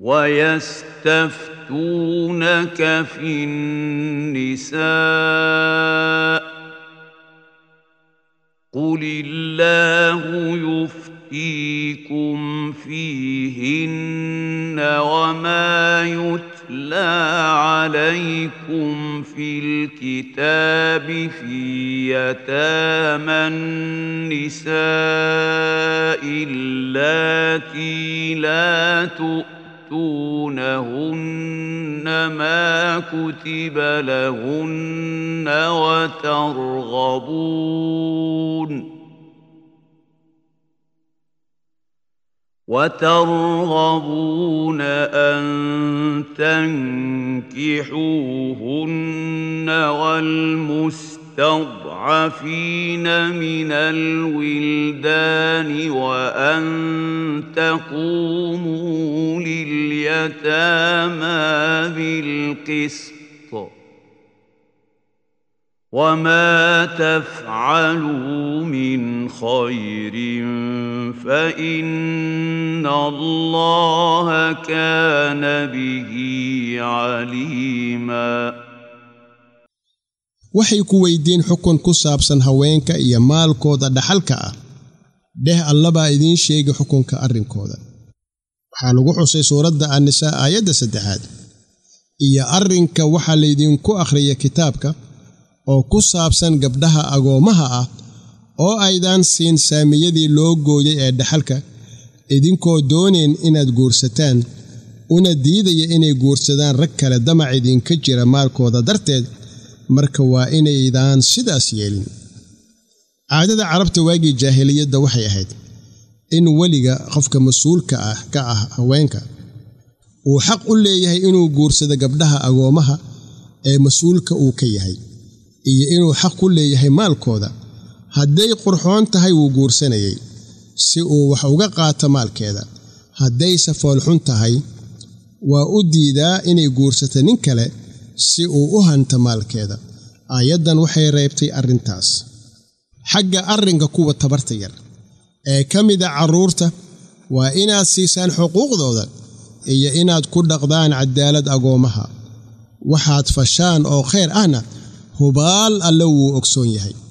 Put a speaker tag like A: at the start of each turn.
A: ويستفتونك في النساء قل الله يفتيكم فيهن وما يتلى عليكم في الكتاب في يتامى النساء اللاتي لا تؤتونهن ما كتب لهن وترغبون وترغبون أن تنكحوهن والمستضعفين من الولدان وأن تقوموا لليتامى بالقسط وما تفعلوا من خير فإن الله كان به عليما
B: waxay ku weydiin xukun ku saabsan haweenka iyo maalkooda dhaxalka ah dheh allabaa idiin sheegi xukunka arrinkooda waxaa lagu xusay suuradda annisaa aayadda saddexaad iyo arrinka waxaa laydinku akhriya kitaabka oo ku saabsan gabdhaha agoommaha ah oo aydaan siin saamiyadii loo gooyay ee dhaxalka idinkoo doonayn inaad guursataan una diidaya inay guursadaan rag kale damac idinka jira maalkooda darteed marka waa inaydaan sidaas yeelin caadada carabta waagii jaahiliyadda waxay ahayd in weliga qofka mas-uulka ah ka ah haweenka uu xaq u leeyahay inuu guursado gabdhaha agoommaha ee mas-uulka uu ka yahay iyo inuu xaq ku leeyahay maalkooda hadday qurxoon tahay wuu guursanayay si uu wax uga qaato maalkeeda haddayse foolxun tahay waa u diidaa inay guursato nin kale si uu u hanto maalkeeda aayaddan waxay reebtay arrintaas xagga arrinka kuwa tabarta yar ee ka mida carruurta waa inaad siisaan xuquuqdooda iyo inaad ku dhaqdaan cadaalad agoommaha waxaad fashaan oo khayr ahna hubaal alle wuu ogsoon yahay